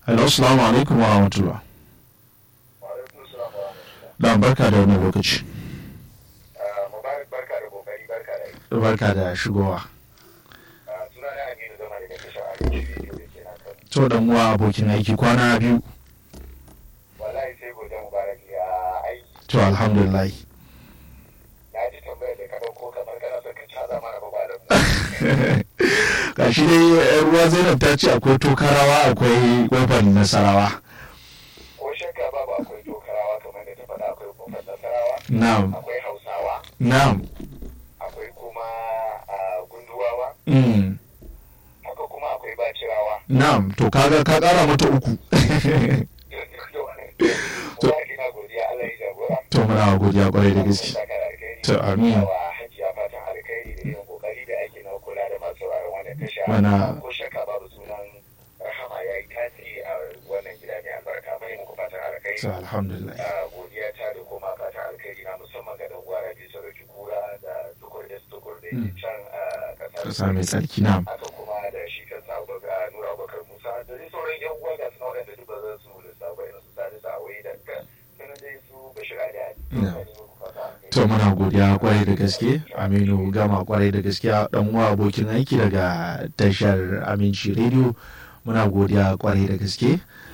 hello assalamu alaikum wa rahmatullah Wa'alaikun salam wa rahmatullah. da barka da wannan lokaci Ah, Mubarak barka da kokari barka da yi. barka da shigowa Ah, Suna na Aminu Zama daga tashar Arewa Radio da ke nan Kano. to dan uwa abokin aiki kwana biyu Wallahi sai gobe Mubarak ya aiki. to alhamdulillah Na ji tambayar da ka ɗauko kamar kana son ka caza mana ba da mu. gashi dai yar ruwa zainab ta ce akwai tokarawa akwai kofar nasarawa Ko shakka babu akwai tokarawa kamar da ta faɗa akwai kofar nasarawa. na'am Akwai hausawa. na'am Akwai kuma ah, gunduwawa. mm. Haka kuma akwai bacirawa. na'am to kaga ka kara mata uku Wallahi ina godiya Allah ya jagora. to muna godiya kwarai da gaske To, amin. Yawa hajiya fatan alkhairi da yin kokari da ake na kula da masu sauraron wannan tasha. Mana- Ko shakka babu sunan Rahama ya yi tasiri a wannan gida mai albarka. Mai muku fatan alkhairi. to alhamdulillah Ah, Godiya ta da kuma fatan alkhairi na musamman ga dan uwa Rabi Sarauki Kura da tukur da tukur da yake can a kasa kasar. mai tsarki na'am Haka kuma da shi kansa Abubakar Nura Abubakar Musa da dai sauran yan uwa ga suna waɗanda duk ba zan su lissafa irin su Sani Sa'awai da ka sanar dai su Bashir Ali. Yeah. to muna godiya kwarai da gaske aminu gama kwarai da gaskiya dan uwa abokin aiki daga tashar aminci radio muna godiya kwarai da gaske